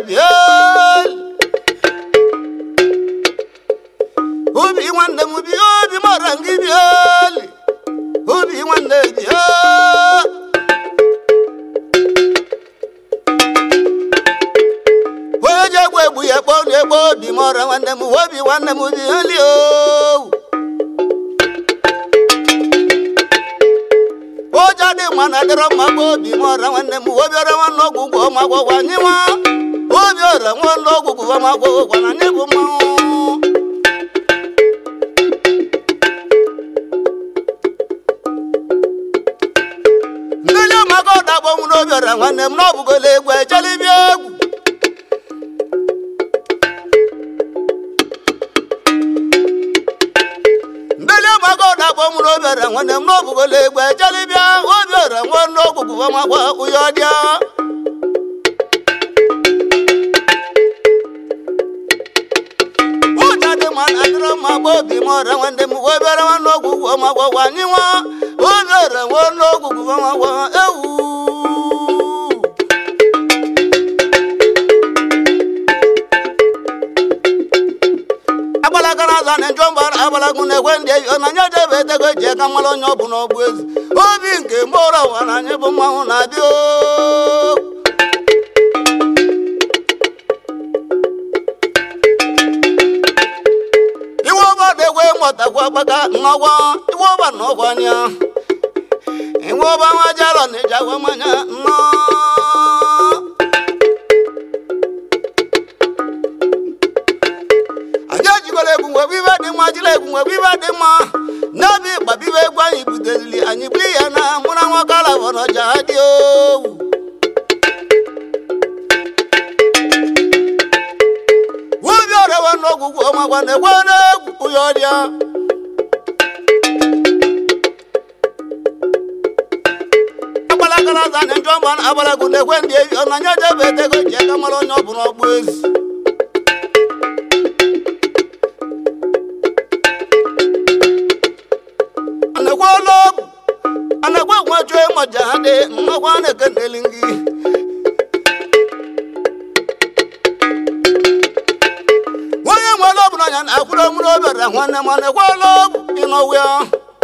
biel obi nwanne m bi obi mara gị biel obi nwanne bịa onye ji egbu egbu ya kpọọ na egbe obi mara nwanne m obi nwanne m bieli o ụja dị mma na adịrọ mma bụ obi mara nwanne m obi ọra nwanne ọgwụgwọ ọmagwọgwa anyị nwa obi ọra nwanne ọgwụgwọ ọmagwọgwa na anyị bụ mmanwụ mmeli ụmụaka ọdakpọ m n'obi ọra nwanne m n'ọbụgola egwu echelibịa egwu mmeli ụmụaka ọdakpọ m n'obi ọra nwanne m n'ọbụgola egwu echelibịa obi ọra nwanne ọgwụgwụ ọmakwa ụya ọdịa ụja dị mma na adịrọ mma gba obi m ọra nwanne m obere nwanne ọgwụgwụ ọmagwọgwa anyị nwa obi ọra nwanne ọgwụgwụ ọmagwọ ewu agbalagara aza na njọ mbara agbalagu na ekwe ndị eyi na anya debe etego ji aka mara onye ọ bụ n'ọgbụ ezi obi nke mgbọrọ ụwa na anyị bụ mmanwụ na-abịa oo. iwe ọba degwe mụtakwa gbaka nnọgwa iwe ọba na ọkwanya iwe ọba nwa jalọ na ijagwa mmanya nnọ anyị ejikọrọ egwu nwebe ibe dị mma jiri egwu nwebe ibe dị mma n'obi gbabibe egwu anyị butezili anyị buli ya na mụra nwa kalabọ n'ọja ha dị owu obi ọrịa n'ọgwụgwụ ọmakwa na-ekwe n'egwu ụya ọrịa agbalagara aza na njọ mba na agbalagu na-ekwe ndị ebi ọ na anya debe etego ji aka mara onye ọ bụ n'ọgbụ ezi anekwe ọlọgwụ anekwe nwajuo ịmaja ha dị nnọkwa na-ekeneli gị onye nwere ọbụ n'anya na-akwụrụ mụrụ obere nwanne m anekweela ọgwụ ịnọwe ya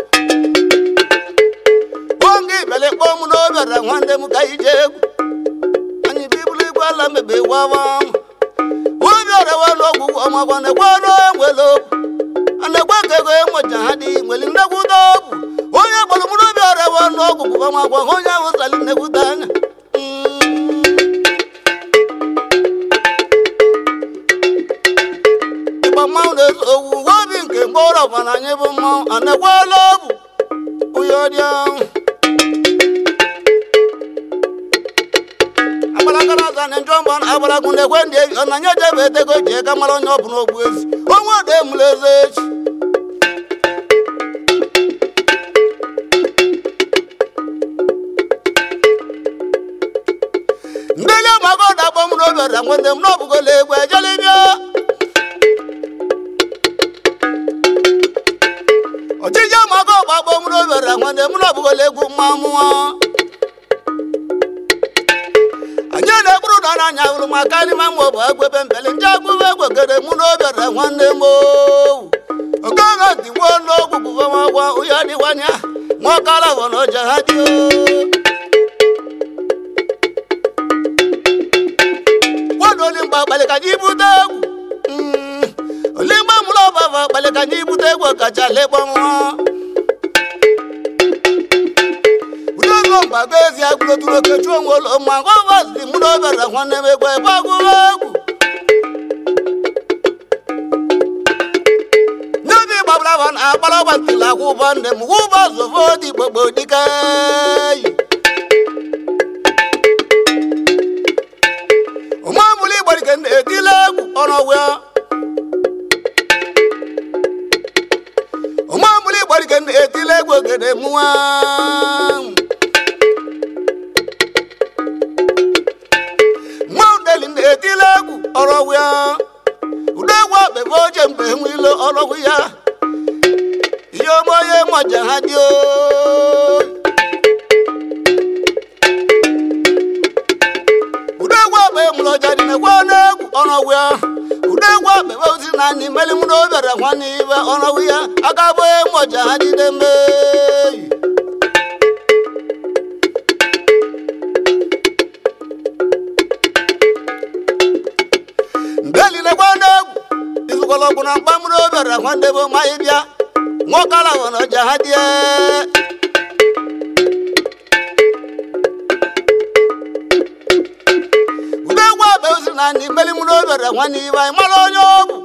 oge ibele kpọọ mụ n'obere nwanne m ka ije egwu anyị bibulu igwe ala mebe wawa obi ọrewe n'ọgwụgwụ ọmagwa nekweela enwere okwu anekwe ka ego enweja ha dị nwere nnekwuta ọgwụ onye gbara mụrụ obi ọrewe n'ọgwụgwụ ọmagwa onye ahụ sali nnekwuta anya Mm. ịgba mmanwụ na-eso owu obi nke mkpọrọ ọbara anyị bụ mmanwụ anakwala ọbụ ụya ọdịa agbalagara aza na njọ mgba agbalagu na ekwe ndị ebi ọ na nye jebe etego ji eka mara onye ọ bụ n'ogbu ezi onwe ọda emula eze echi ndị lie maka ọda akpọ m n'obi ọda nwanne m n'ọbụgola egwu ejelibịa ọchịchị amaka ọgba akpọ m n'obere nwanne m n'ọbụgola egwu mma mụọ anyị na-ekpuru na n'anya hụrụ maka n'ime mma bụ egwebe mbeli ndị agwụbe egwegere mụ n'obere nwanne m owu okoge ntị gwuo n'ogwu bụbamagwa ụya dịwanya nwakara bụ na ọja ha dị kwado olimgba akpali ka anyị bute egwu Mm, olimgba mụrụ ọbaba akpali ka anyị bute egwu kacha lekpọ nwa udogo mgbago ezi agụloturu okechu onwe ụlọ ma gọvazi mụ n'obere nwanne m egwu ebe agụrụ egwu n'obi gbabraba na akpara gbatila akwụ ụbọ nne m wụba zovo dị gbogbo dike yi ụmụamụlụ igbarike na-etile egwu ọnọwịa ụmụamụlụ igbarike na-etile egwu ogede mụwa mmaudeli na-etile egwu ọrọwịa udegwu akpebe oche mgbe nwilo ọrọwụ ya ihe omoye maja ha dị oyi udegwu akpa emụrụ ọja dị na-ekwe ọnọwụ ya ude egwu akpebe ozi na anyị meli mụ na obere nwanne ibe ọnọwụ ya aka bụ mọja ha jide mmeyi mgbe niile gwa egwu izụkwala ọgwụ na mkpa mụrụ obere nwanne bụ ma ị bịa nwoke ala bụ na ọja ha die ude egwu akpa ozi na anyị meli mụrụ obere nwanne ibe anyị mara onye ọ bụ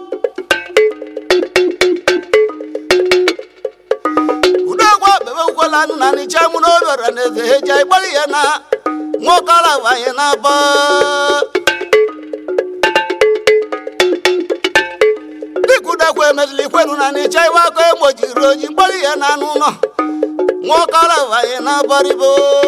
ude egwu akpebe ukwela anụ na nịcha mụrụ obere na eze ha eji anyị gbara ihe na nwoke ala bụ anyị na-aba dịkudekwa emezili ikwenu na nịcha iwe aka egbojiri oji mgbara ihe na anụ ụlọ nwoke ala bụ anyị na-abaribo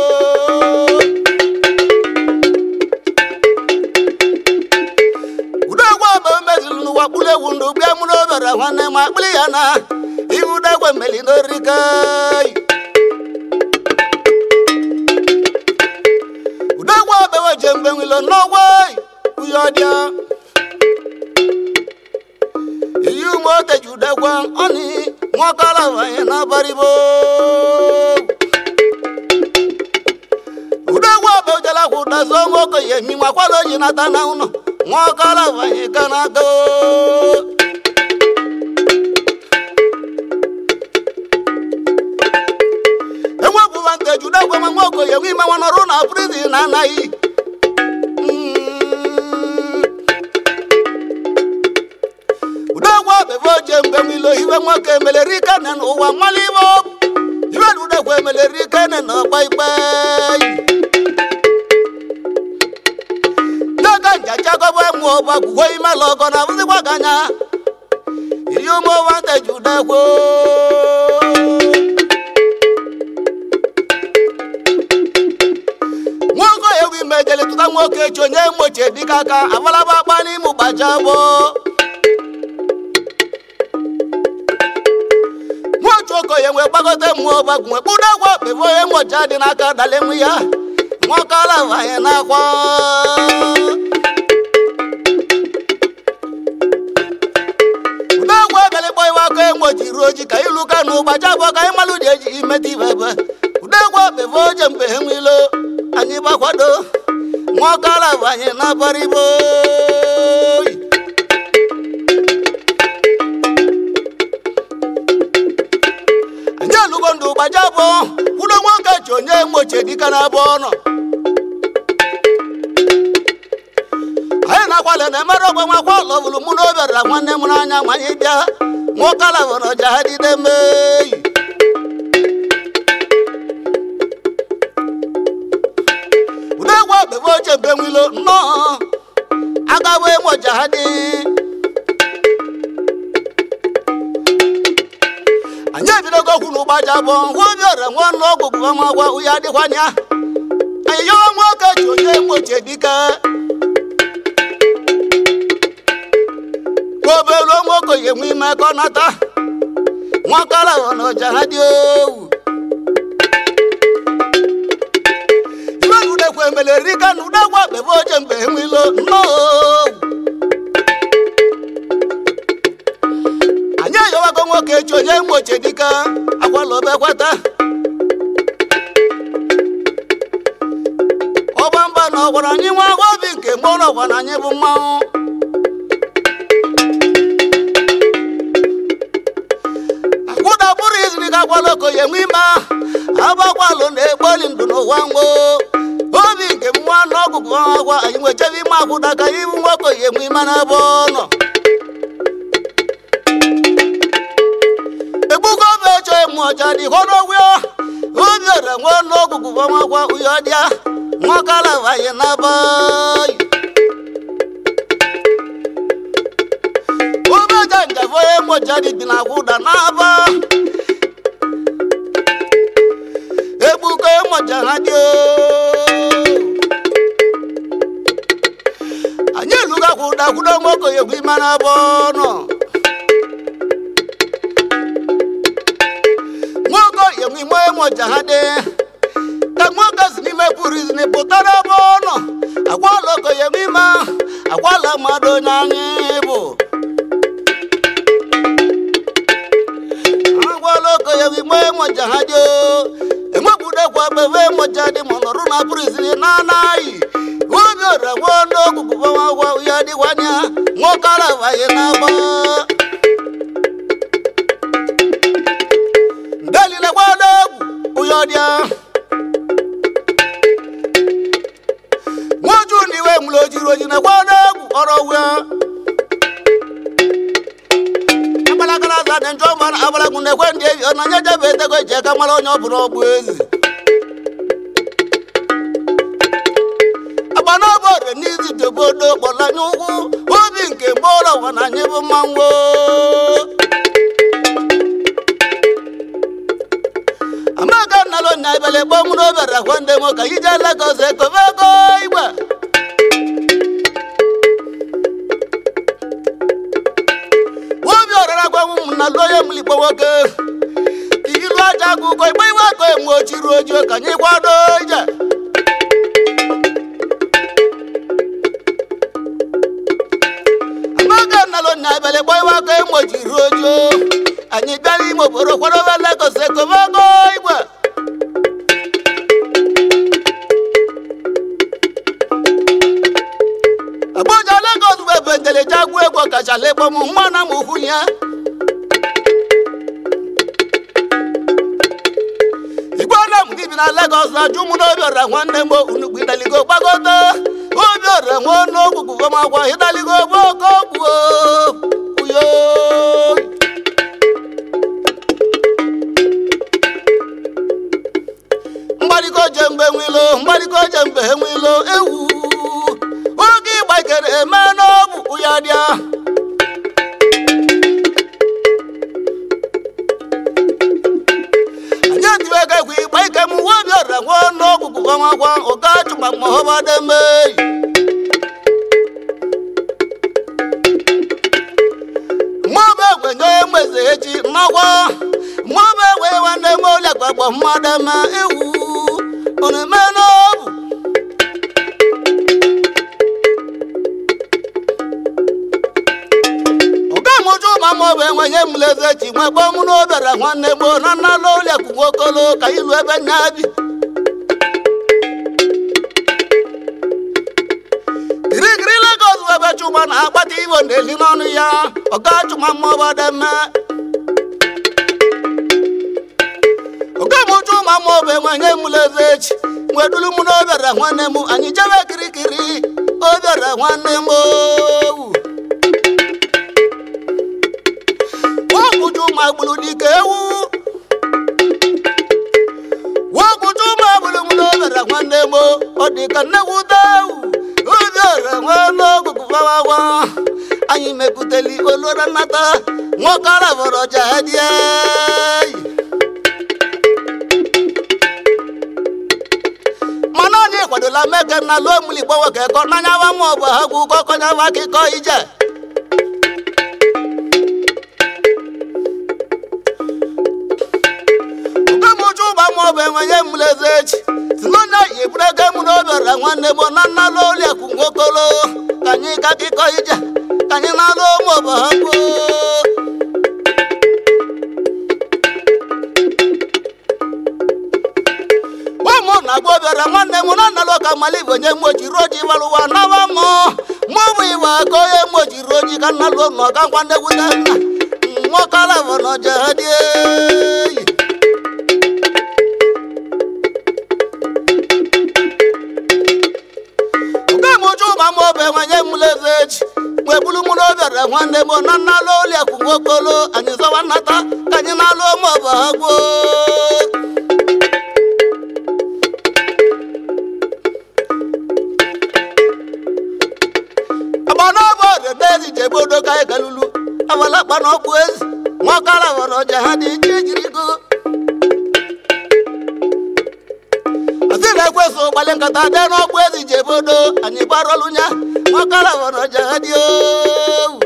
udegwe bụ mezili n'ụwa kpụrụ ewu ndụ bịa mụrụ obere nwanne ma kpịrị ya na ihu udegwe meli n'orike udegwe bewe je mgbe nwilo n'ọgwe uyo ọdịa iyi ụmụ oteji udegwe ọnị nwoke ala bụ anyị na-abaribo udegwe bụ jelakwa ụdazo nwoke ya emi nwakwala oji nata na ụlọ nwoke ala bụ anyị ka na-aga enwepụ vanteji udegwe ma nwoke ya enwe ime nwa nọrụ na prizin na anaghị udegwe bebe oje mgbe nwilo iwe nwoke emeleri ikene n'ụwa mmalụ ibe ọ bụ ibe na udegwe emeleri ikene na ọgba ikpe n'oge njachagobo emu ọgba gwuo ime la ọgọ na abụzikwa gị anya iri ụmụ vanteji udegwe nwoke ewu ime jele tụta nwoke echi onye mmochie dịka aka abalaba akpa n'ime ụgbaja gboo nwotu okoye nwee gbagote mmụọ gbagwu nwee kpụrụ egwu okpebe onye nwocha dị n'aka dala enwe ya nwoke ala banye n'akwa ude egwu ebelikpọ iwe aka enwochi ruo oji ka ilu ka na ụgbacha bụ ka anyị malụ dị eji imeta ibe ebe ude egwu okpebe oje mgbe ha nwilo anyị gbakwado nwoke ala banye n'abaribo anyị alụgo ndụ gbaja bụ kwudo nwoke ji onye mgbochie dịka na abụ ọnụ anyị na-akwale na emere ogbe nwakwa lọbụrụ mụ na obere nwanne m n'anya ma anyị bịa nwoke ala bụ na ọja ha dide meyi ude egwu okpebe oche mgbe nwilo nnọọ agawe moja ha dị anyị ebidogo okwu na ụgbaja bụ ngwa obi ọrịa nwa ọnụ ọgwụ gụba ma gwa uya adịkwanya anyị yọwa nwoke ji onye mgbochie dike obelu nwoke yi enwe ime ka ọ nata nwakara hụ na ọja ha dị owu ibe na udekwe emeleri ka na udegwa kpebe oche mgbe enwelo nnọọ owu anyị eyowago nwoke echi onye mgbochie dike akwala obekweta ọgba mba na ọgwara anyị nwa agwa obi nke mgbe ọgwa na anyị bụ mmanwụ akwụda bụrụ iziri ka akwala okoye nwe ime agbakwalụ na-egboli ndụ n'ụwa ngwo obi nke m nwa na ọgụgụ agwa anyị nwechebe ime akwụda ka ibu nwoke oye nwe ime n'ebe ọ nọ egbugo bụ echo emu ọcha dị hodogwe obi ore nwe n'ọgụgụ ọmakwa uyo dịa nwakala vanye n'abayi obeja njafo emoja dị dị na akwụda n'aba egbugo emoja ha dị anyị eluga kwụda kwudo nwoke egwu ime n'aba ọnụ nwoke yenwe ime emoja ha dị ka nwoke si n'ime pụrụ izini pụtara ebe ọ nọ agwala okoye ime agwala ma mmadụ onye anyị bụ agwala okoye igbe moja ha jo enwepụdekwa bebe moja dị ma nọrụ na prizin na anaghị obi ọra nwa n'ogwugwu gbanwagwa ya dịwanya nwoke arabaghị n'agba dalile gbada egwu ụyọ dịa nwoju na iwe mụrụ ojiri oji na gbada egwu ọrọ wia agbalagara aza dị njọ mara agbalagu na ekwe ndị ebi ọ na nye jebe etego eji aka mara onye ọ bụla ọgbụ ezi agbanaba ọrịa n'izi dobodo kpọlanye ugwu obi nke mgbọrọ ụwa na anyị bụ mmanwụ amaga nnalo nya ibele gbọmụ n'obere akwa ndị mo ka ije Lagos ekobe ego igwe obi ọrara gwanwu m na loye mlikpo nwoke ilu aja agụkọ igbe iwe aka enwe ochiri ojii ka anyị kwado ije amaga nnalo nya ibele gbọ iwe aka enwe ochiri ojii anyị bịara ime obodo kwadobe Lagos ekobe ego igwe Abuja Lagos bụ ebe nteleje agwụ egwu ọkachala ịkpọ m nwa na m ukwu ya igwe na m gị bi na Lagos na-ajụ mụ n'obi ọra nwanne m unugbu idaligo gbagote obi ọra nwa n'ogwugwu gbamakwa ịdaligo gbo oke ogbuo uyo mgbarịgo je mgbe nwilo mgbarịgo je mgbe nwilo ewu oge ịgbakere eme n'ọgwụ ya dịa anyị etiwego egwu ịgba ike m nwa obi ọra nwa n'ọgwụ bụbamakwa ụka chụma mahọbademe mmụọbụ egwe nye mgbeze echi nnakwa mmụọbụ egwe nwanne m ole gbagbo mmadụ eme ewu unu eme n'ọgwụ ọgamụjụ ma ma ọ bụ enwenye mleze chi nwe gbọ mụ n'obere nwanne gboo na nnala oliakụ nwokolo ka ilu ebe nya bi kirikiri Lagos bụ ebe chụma na-akpata ivo na-eli n'ọnụ ya ọga chụma mmụọbademe ọgamụjụ ma ma ọ bụ enwenye mleze chi nwedulu mụ n'obere nwanne m anyị jebe kirikiri obere nwanne m owu wokutu magbulu dike ewu wokutu magbulu mulobere nwanne mo ọdịka nnewute ewu obiọra nwanne ogugu fawawa anyị mepụtali olora nnata nwoke arabọrọ jadie mana anyị kwadola meke na lụọ muli gbowoke kọ n'anyawa maọbụ ha gwu ụkọ kọnyawa akịkọ ije ogemuju ụba maọbụ enwenye mleze echi si n'onye yi eburu ego mụ n'obere nwanne m na nnalụ oliakụ nwokolo ka anyị ka akịkọ ije ka anyị na-alụ maọbụ ha gbuo ụmụ na agba obere nwanne m na nnalụ ka mmalibụ onye mmochiri oji walụwa nawa mụ mụ bụ iwe aka onye mmochiri oji ka nnalụ na ọga ngwa nnegwute nna nwoke alabọ na ọja ha dị eyi ogemuju ma ma obe nwanye mleze echi wee bulu mụ n'obere nwanne m na nnalụ oliakụ nwokolo anyị zọwa nnata ka anyị na-alụ maọbụ ha gboo agbanọbụ ọdịda ezi jebodo ka anyị galulu abalakpa na ọkpụ ezi nwakara were ọja ha dị iche ejiri go asị na-ekwesị ụgbalị nkata dị n'ọkpụ ezi jebodo anyị gbarọlụ nya nwakara were ọja ha dị owu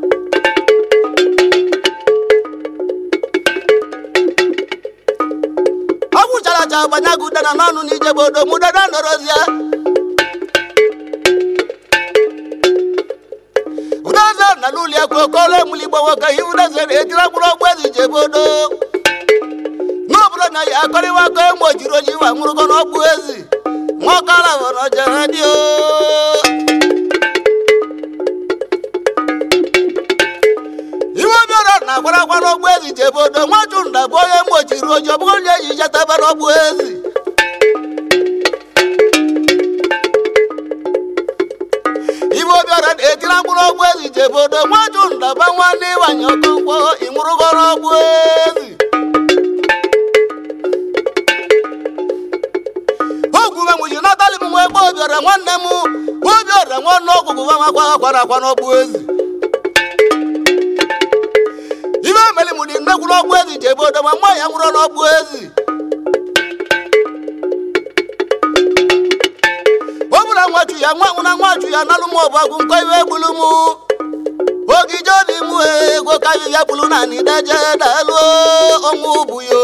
ọ gwụchara aja gbanya gị udana n'ọnụ na ijebodo mụ dada nọrọzie lulia kokole muligbawo ka hiwunezere etira mkpụrụ ọgbụ ezi jebodo n'obodo na ya akọrịwa ka emojiri oji wa nwụrụgo n'ọgbụ ezi nwọkara wọrọ jere dị iwe obiọra na-agbara agwa n'ọgbụ ezi jebodo nwachụ nda bụ onye mojiri oji ọ bụghị onye eji jetebe n'ọgbụ ezi ibe obiọra na-etiri mkpụrụ ọgbụ ezi jebodo nwachụ ndaba nwanne ịwanye ọkụ mkpọ ịnwụrụgo n'ọgbụ ezi ogwuwe m ji natali m nwa ebe obiọra nwanne m obiọra nwanne ọgwụgwụ nwa akwara akwa n'ọgbụ ezi ibe emeli m dị nnekwu n'ọgbụ ezi jebodo ma nwa ya nwụrụ n'ọgbụ ezi ọ bụla nwachu ya nwa na nwachu ya nalụ m ọbọgwụ nkọ iwe gbulu m ogige obi m ego ka ya bulu na nideje dalụ ọnwụ bụ yo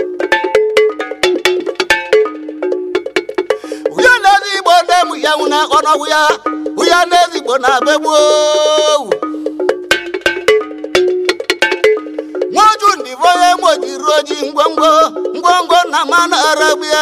uya n'ezi igbo nne m ya nwụna ọnọgwụ ya uya n'ezi igbo na begbuo nwachu ndị bụ onye mojiri oji ngwongwo ngwongwo na mmanụ arabia